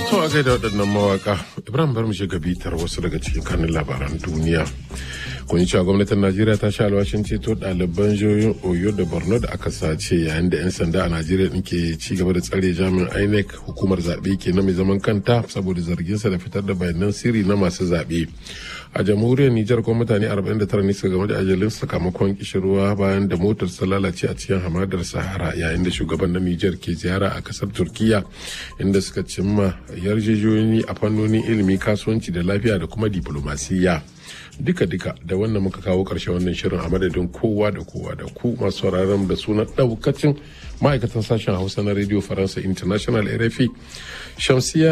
To a gaida waɗannan mawaka Ibrahim bar mu shiga bitar wasu daga cikin kanin labaran duniya. Kun yi cewa gwamnatin Najeriya ta sha alwashin ceto ɗaliban jihohin Oyo da Borno da aka sace yayin da 'yan sanda a Najeriya ɗin ke ci gaba da tsare jami'in INEC hukumar zaɓe ke na mai zaman kanta saboda zarginsa da fitar da bayanan sirri na masu zaɓe. A jamhuriyar Nijar kuma mutane 49 ne suka game da ajalin sakamakon kishirwa bayan da motar ta lalace a cikin hamadar Sahara yayin da shugaban na Nijar ke ziyara a kasar Turkiya inda suka cimma yarjejeniyoyi a fannonin ilimi kasuwanci da lafiya da kuma diplomasiya. duka-duka da wannan muka kawo ƙarshen wannan shirin a madadin kowa da kowa da ku masu sauraron da sunan ɗaukacin ma'aikatan sashen hausa na radio faransa international rfi shamsiya